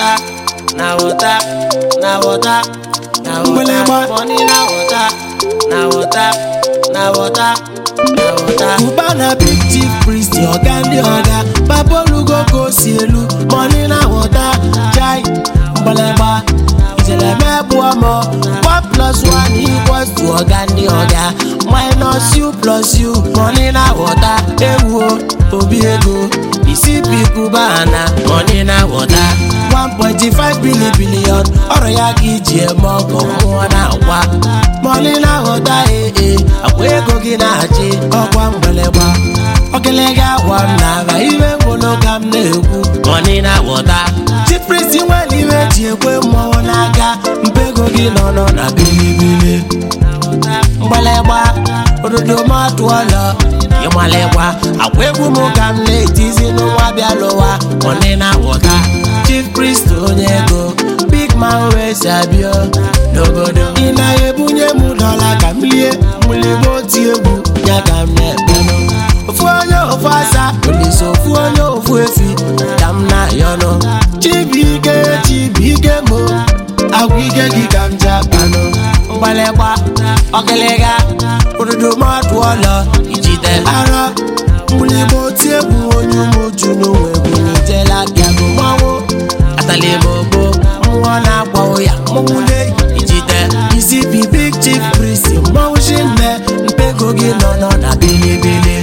water, na water, na water, na Mgbịlịgba. water. Money na water, na water, na water, na water. Ụba na big chief priest ọga ndị ọga papa olugo ka o si elu money na wọta chai mgbịlịgba ijeleme bụọ mọ one plus one equals to ọga ndị ọga minus you plus you money na wọta ewu o, obi ego isi pipu bana Money na water, 1.5 billion billion ọrụ ya ka iji eme ọgọ mmụọ na-agwa money na wọta ee akwa ego gị na-achị ọkwa mgbịlịgba ọgịlịga agwa m na-aba iwe ngwụlụ ka m na-ekwu money na water. chiprisi nwere iwe ji ekwe mmọnwụ n'aka mpego gị nọ nọ na bilibili mgbịlịgba ododo m atụọlọ ịmalịgba akwa egwu m ka m na-etizi n'ụwa bịa lụwa Money na water, chief priest onye ego big man wee si abịa n'obodo ị na-ebunye m dọla ka m lie mgbịlịgba oti egwu ya ka m na-ekpenụ ofu onye ofu asa olise ofu onye ofu efi ka m na-ayọnụ chibuike chibuike mo agwa ike gị ka m ji akpanụ mgbalịgba ọgịlịga ododo m atụọlọ ijide arọ mgbịlịgba oti egwu onye ụmụju n'onwe bụ n'ijela bịago mmanwụ atali m ogbo mmụọ na-agba ụya mmọnwụ na-eyi ijide isi bi big chief priest mmọnwụ shinne mpego gị nọ nọ na bilibili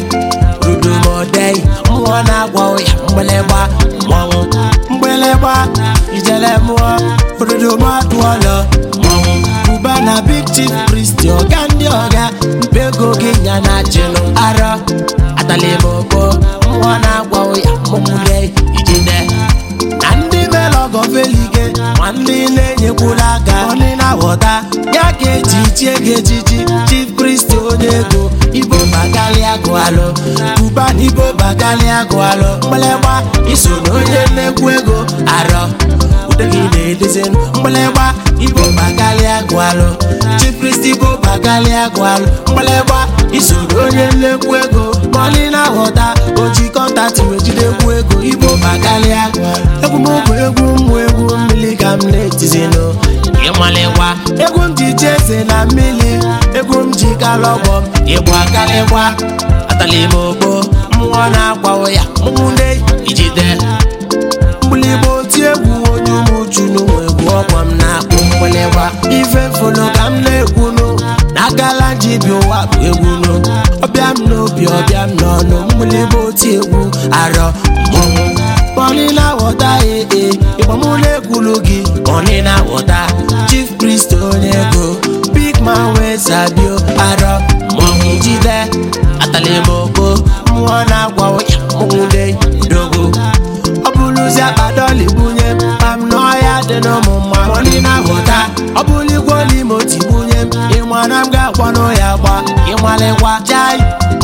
rudumodei mmụọ na-agba ụya mgbịlịgba mmọnwụ mgbịlịgba ijele mmụọ ododomadụọlọ mmọnwụ buba na big chief priest ọga ndị ọga mpego gị nya na chinụ arọ atali m ogbo mmụọ na-agba ụya mmọnwụ na-eyi ijide na ndị melọgọ felige ma ndị na-enyekwula aka ọnị na-aghọta ya ka eji chie gị echichi chief kristi onye ego ibo bakalia gụalụ buba na ibo bakalia gụalụ mgbịlịgba iso na onye nnekwu ego arọ ude gị na-edezi mgbịlịgba ibo bakalia gụalụ chief kristi ibo bakalia gụalụ mgbịlịgba iso na onye nnekwu ego ma ọnị na-aghọta oji kọntaktị wee jidekwu ego ibo bakalia egwu m bụ egwu mmụ egwu mmiri ka m na-etizinụ ịmalịgwa, egwu m ji ji eze na mmiri egwu m ji kalọgbọ m ịgba kalịgba atali m ogbo, mmụọ na-agba ụya mmụọ na ijide, mgbịlịgba oti egwu onye ụmụju n'ụmụ egwu ọgbọ m na-akpụ mgbịlịgba ife mfolo ka m na-ekwunu na agala ji bi ụwa bụ egwunu ọbịa m n'obi ọbịa m n'ọnụ mgbịlịgba oti egwu arọ mmọnwụ pọni na-aghọta ee ịgbamụ na-ekwulu gị money na water, chief priest onye ego big man wee sabio arọ mmọnwụ jide atali m ogbo, mmụọ na-agwa ụya mmụnwude dogo ọ bụrụzi akpadọli bunye m ma m n'ọhịa dị n'ụmụ mma mọni na-aghọta ọ bụrụ igwe n'ime oti bunye m ịmana m ga-akwa n'ụya gba ịmalịkwa chai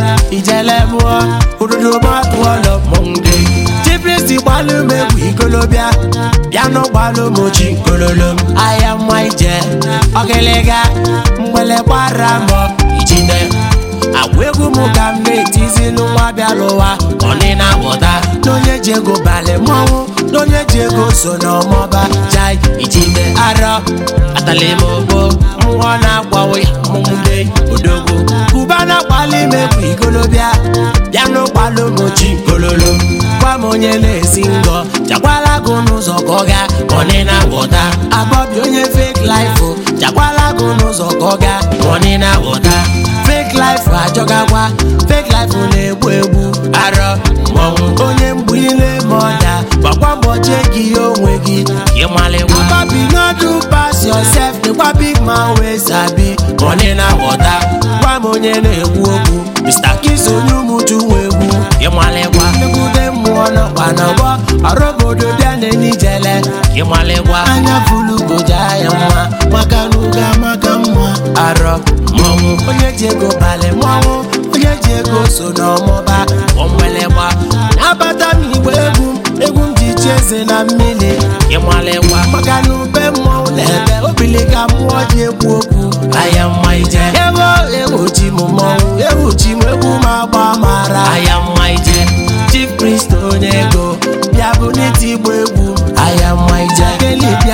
ijele mụọ ododo matụọlọ mmụnwude chipristi gbalụ m egwu ikolobịa bịa n'ụgbalụ m ochi kololo m ahịa mma ije ọgịlịga mgbelegbara mbọ ijide agwa egwu m ka m na-etizilu nwa bịa n'ụwa money na water, n'onye ji ego balị mmọnwụ n'onye ji ego so n'ọmọba jai ijide arọ atali m ogbo, mmụọ na-agba ụya mmụnde odogwu kuba na-akpali m egwu ikolobịa bịa n'ụkwalụ m ochi kololo gwa m onye na-esi ngọ chakwala gụ n'ụzọ ka ọ gaa money na water, abọbi onye fake life o, chakwala gụ n'ụzọ ka ọ gaa money na water, fake life achọgakwa fake life na-egbu egbu arọ mmọnwụ, onye mgbu ile ma ọda gbakwa mbọ chee gị onwe gị ịmalịgwa, Papi no do pass yourself dịkwa big man wee sabi money na water, gwa m onye na-ekwu okwu Mr. Kiss onye ụmụju nwe egwu ịmalịgwa, nnekwude mmụọ nọkwa n'ọgbọ ọrụ obodo bịa n'enijele ịmalịgwa, anya fulugoja ya mma maka na uga maka mma arọ mmọnwụ, onye ji ego balị mmọnwụ onye ji ego so n'ọmụba ọmụlịgwa, abata m igbe egwu m egwu m ji chi eze na mmiri ịmalịgwa, maka na ube mmọnwụ na-ebe obili ka mmụọ ji ekwu okwu ahịa mma ije, ewo ewuchi m mmọnwụ ewuchi m egwu m agba mara ahịa mma ije, chief priest onye ego bịa bụ n'iti igbo egwu aya mma ije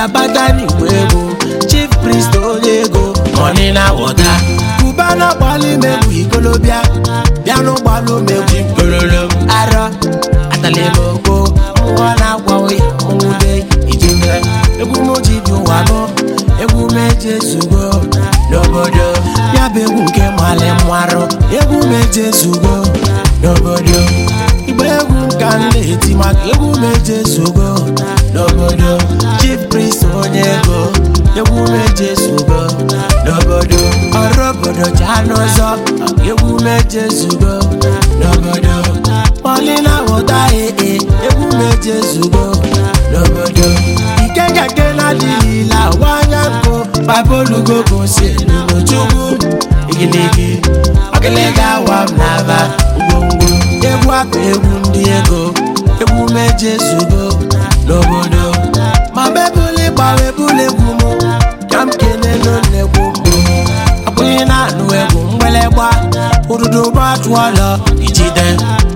bịa bata n'igwe ego chief priest onye ego money na wọta kubana gbalụ megwu ikolobịa bịa n'ụgbalụ megwu ikololo arọ atalimogbo mmụọ na-agwawe nwude ijide egwu m ji dị ụwa bụ egwu m eji ezugo n'obodo ya bụ egwu nke mali mmarụ egwu m eji ezugo n'obodo igbe egwu nka m na-eti maka egwu m eji ezugo n'obodo chief priest onye ego egwu m eji ezugo n'obodo ọrụ obodo jaa n'ụzọ egwu m eji ezugo n'obodo Paulina wọta ee egwu m eji ezugo n'obodo ikekeke na-adịghịla wanya nkụ babolugo gosi n'chukwu igiligi ọgịlịga awa m n'aba ngwongwo egwu akụ egwu ndị ego egwu m eji ezugo n'obodo ma mebuli gbawe bulu egwu m ka m kenelu nnekwu mbụ abụghị na-anụ egwu mgbịlịgba ụdụdụ gbatụọlọ ijide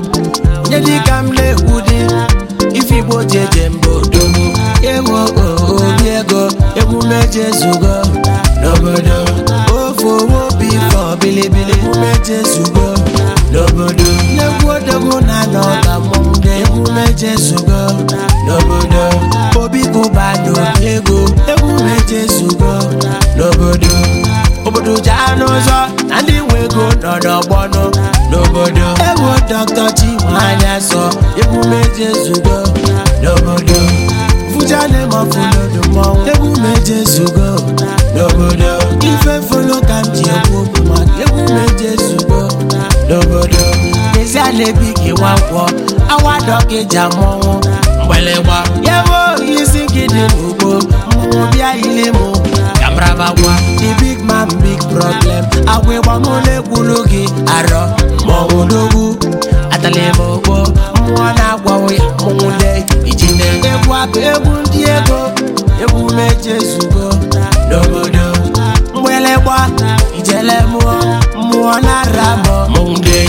onye dịka m na-ekwu dị ife igbo ji eje mba odogwu ewu obi ego egwu meje zugo n'obodo ofe owo obi fọ bilibili egwu meje zugo n'obodo n'egwu odogwu na anọ ka mmọnwụ dị egwu meje zugo n'obodo obi kụba n'obi ego egwu meje zugo n'obodo obodo jaa n'ụzọ na ndị nwe ego nọ n'ọgbọnụ n'obodo ewu dọkịta chinwanya sọ egwu meje zugo n'obodo fujane mọfụlodo mmọnwụ egwu meje zugo n'obodo ife folo ka m ji ekwu okwu maka egwu meje zugo n'obodo n'ezie na-ebi gị nwankwọ awa dọkịja mmọnwụ mgbịlịgba yewo isi gị dị n'ugbo mmọnwụ bịa ile mụ kamrabagwa the big man big problem agwa ịgbamụlụ ekwulu gị arọ mmọnwụ n'ogwu atalimogbo mmụọ na-agwawo ya mmọnwụ de ijide egwu aka egwu ndị ego egwu meje zugo n'obodo mgbịlịgba ijele mmụọ mmụọ na-ara mọ mmọnwụ de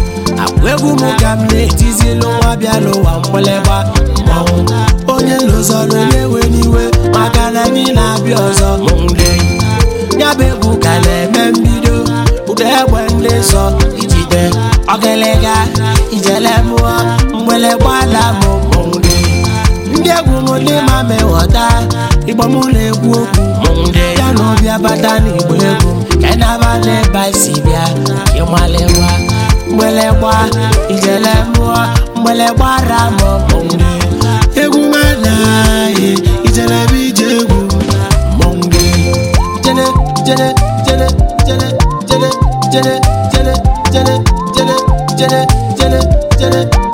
agwa egwu m ka m na-etizilụ nwa bịa n'ụwa mgbịlịgba mmọnwụ onye lụzọrọ na-ewe n'iwe maka na anyị na-abịa ọzọ mmọnwụ de ya bụ egwu ka na-eme mbido ụda egbe ndị nsọ ijide ọgịlịga ijele mmụọ mgbịlịgba ala mụ mmọnwụ de ndị egwu m ndị ma meghọta igbo m na-ekwu okwu mmọnwụ de ya na ọbịa bata n'igbo egwu ka ị na-aba n'ebe anyị si bịa ịmalịwa mgbịlịgba ijele mmụọ mgbịlịgba ara mụ mmọnwụ de egwu m anaghị ijele bụ ije egwu mmọnwụ de jele jele jele jele jele jele jele jele jele jele jele jele